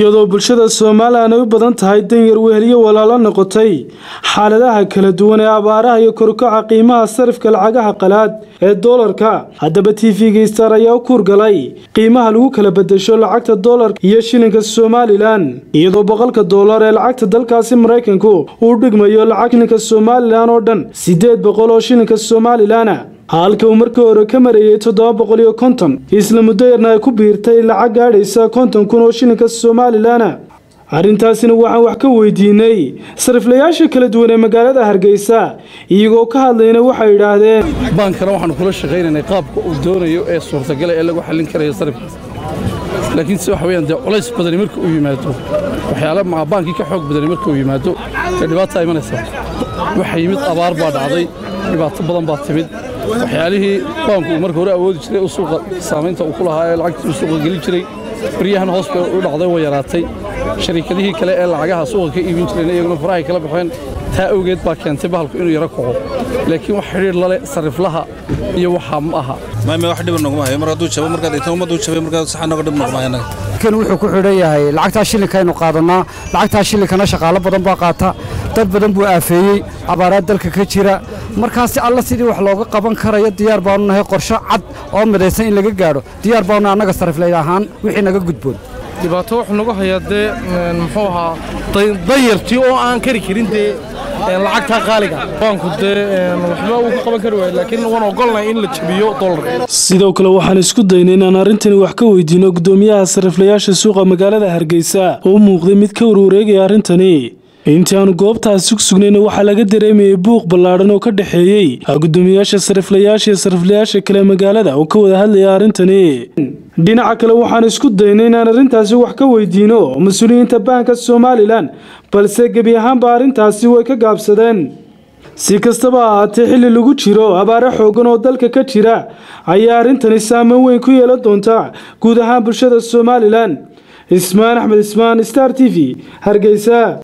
iyadoo bulshada somalilan ay u badan tahay danyar weheliyo walaalo noqotay xaaladaha kala duwan ee abaaraha iyo korkaca qiimaha sarifka lacagaha qalaad ee doolarka haddaba t v-ga star ayaa u kuurgalay qiimaha lagu kala bedesho lacagta doolarka iyo shilinka somalilan iyadoo boqolka doolar ee lacagta dalkaasi maraykanku uu dhigmayo lacag shilinka somalilan oo dhan siddeed boqol oo shilinka somalilana halka uu markii hore ka marayay toddoba boqol iyo konton isla muddo yarna ay ku biirtay lacag gaadhaysa konton kun oo shilinka somalilan arrintaasina waxaan wax ka weydiinay sariflayaasha kala duwan ee magaalada hargeysa iyagoo ka hadlayna waxay idhaahdeen baankana waxaanu kula shaqaynaynay qaabka uu doonayo ee suurtagala ee lagu xallin karayo sarifka laakiin se waxa weyaan dee culays badani marka uu yimaado waxyaala maa baankii ka xoog badani marka uu yimaado dee dhibaata imanaysa waxa yimid abaar baa dhacday dhibaato badan baa timid waxyaalihii baanku uu marka hore awoodi jiray suuqa saamaynta uu ku lahaa ee lacagtii uu suuqa gelin jiray baryahan hoos bay u dhacday way yaraatay shariikadihii kale ee lacagaha suuqa ka iibin jireen iyaguna farahay kala baxeen taa awgeed baa keentay bahalku inuu yaro kaco laakiin wax xidhiir lale sariflaha iyo waxaa ma aha maame wax dhiba noguma hayo mar hadduu jabo markaad dhigto ummaddu jabay markaad saxa noga dhib noguma hayo annaga kan wuxuu ku xidhan yahay lacagtaa shilinkaynu qaadannaa lacagtaa shilinkana shaqaalo badan baa qaata dad badan buu aafeeyey abaaraad dalka ka jira markaasi alla sidii wax looga qaban karayo diyaar baanu nahay qorsho cad oo midaysan in laga gaadho diyaar baanu annaga sariflayd ahaan wixii naga gudboon dhibaato wuxuu nagu hayaa dee muxuu ahaa danyartii oo aan kari karin dee lacagtaa qaaliga baanku dee waxba uu ka qaban kari waayo laakiin waan ogolnahay in la jabiyo doolarka sidoo kale waxaan isku daynay inaan arrintani wax ka weydiino gudoomiyaha sariflayaasha suuqa magaalada hargeysa oo u muuqday mid ka warwareegaya arrintani intii aanu goobtaasi ku sugnayna waxaa laga dareemayay buuq ballaadhan oo ka dhexeeyey gudoomiyaasha sariflayaasha iyo sariflayaasha kale magaalada oo ka wada hadlaya arrintani dhinaca kale waxaan isku daynay inaan arrintaasi wax ka weydiino mas-uuliyiinta baanka somalilan balse gebi ahaanba arrintaasi way ka gaabsadeen si kastaba ahaatee xilli lagu jiro abaare xoogan oo dalka ka jira ayaa arrintani saameyn weyn ku yeelan doonta guud ahaan bulshada somalilan ismaan axmed ismaan star t v hargeysa